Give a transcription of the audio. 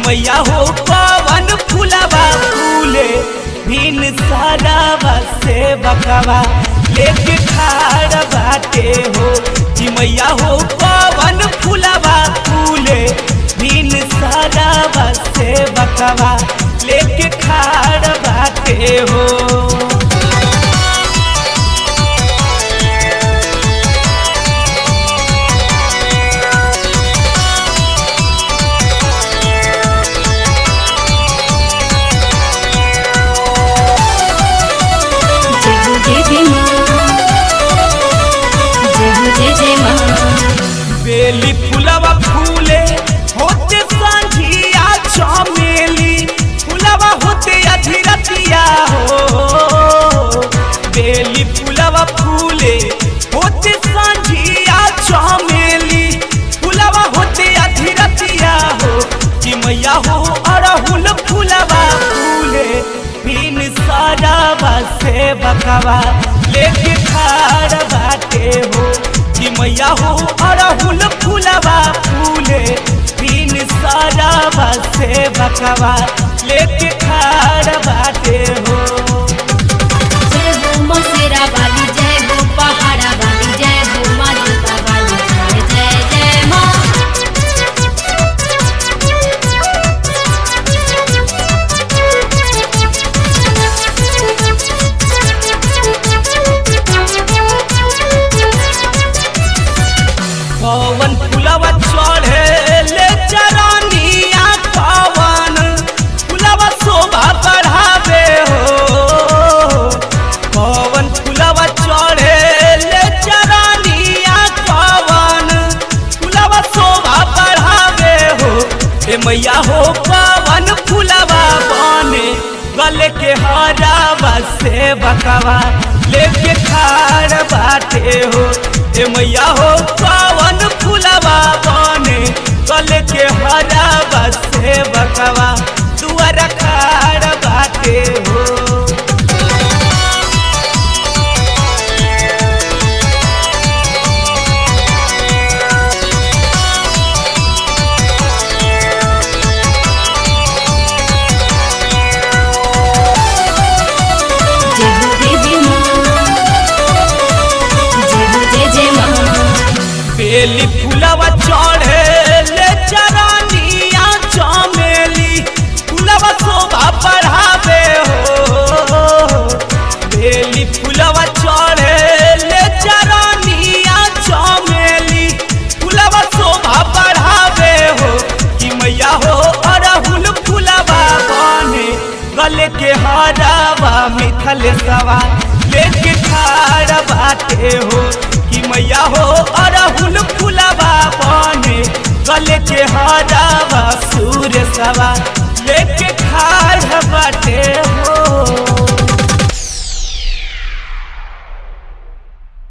मैया हो पवन फुलवा फूले भिन सारावा से बकवा लेके खाड़ बाटे हो कि मैया हो पवन फुलवा फूले भिन सारावा से बकवा लेके खाड़ बाटे हो जय हो जय जय माँ जय हो जय जय माँ बेली फुलवा फूले होते संझिया चमेली फुलवा होते अधीरतिया हो बेली फुलवा फूले होते संझिया चमेली फुलवा होते अधीरतिया हो कि मैया हो अरहुल फुलवा फूले बिन सरावा से बकवा लेके खाड़ बाटे हो कि मैया हो अरहुल फुलवा फूले बिन सरावा से बकवा लेके खाड़ बाटे हो जय हो मसेरा वाली जय हो पहाड़ा वाली जय हो माँ जोता वाली जय जय जय माँ पवन फुलवा चढ़े ले चरनिया पवन फुलवा शोभा बढ़ावे हो पवन फुलवा चढ़े ले चरनिया पवन फुलवा शोभा बढ़ावे हो ए मैया हो पवन फुलवा बने गले के हरावा से बकवा लेके खाड़ बाटे हो ए मैया हो पवन फुलवा बने गले के हरावा से बकवा दुआर खाड़ बाटे हो जय हो देवी माँ जय हो जय जय माँ बेली फुलवा चढ़े ले चरनिया चमेली फुलवा शोभा बढ़ावे हो बेली फुलवा चढ़े ले चरनिया चमेली फुलवा शोभा बढ़ावे हो कि मैया हो अरहुल फुलवा बने गले के हरावा मिथल सवा लेके खाड़ बाटे हो कि मैया हो अरहुल फुलवा बने गले के हरावा सूर सवा लेके खाड़ बाटे